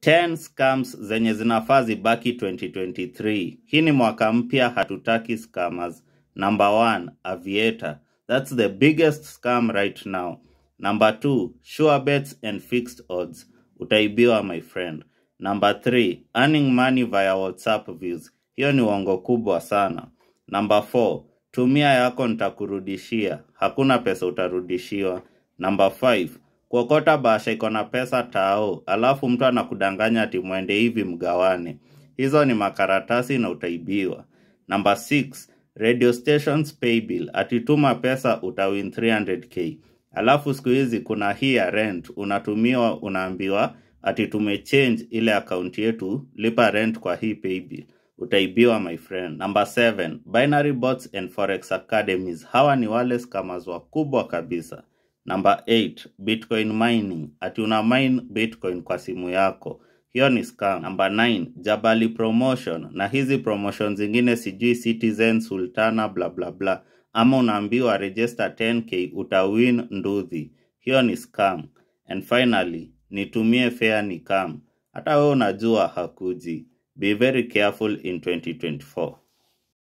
10 scams zenye zinafaa zibaki 2023. Hii ni mwaka mpya, hatutaki scammers. Number one, Aviator. That's the biggest scam right now. Number two, sure bets and fixed odds. Utaibiwa my friend. Number three, earning money via WhatsApp views. Hiyo ni uongo kubwa sana. Number four, tumia yako nitakurudishia. Hakuna pesa utarudishiwa. Number five, kuokota bahasha iko na pesa tao, alafu mtu anakudanganya ati mwende hivi mgawane. Hizo ni makaratasi na utaibiwa. Number 6, radio stations pay bill. Atituma pesa utawin 300k. Alafu siku hizi kuna hii ya rent, unatumiwa unaambiwa ati tumechange ile akaunti yetu, lipa rent kwa hii pay bill. Utaibiwa my friend. Number 7, binary bots and forex academies. Hawa ni wale scammers wakubwa kabisa. Number 8, Bitcoin mining. Ati una mine Bitcoin kwa simu yako. Hiyo ni scam. Number 9, Jabali promotion. Na hizi promotion zingine sijui Citizen, Sultana, bla bla bla. Ama unaambiwa register 10k utawin nduthi. Hiyo ni scam. And finally, nitumie fare ni kam. Hata wewe unajua hakuji. Be very careful in 2024.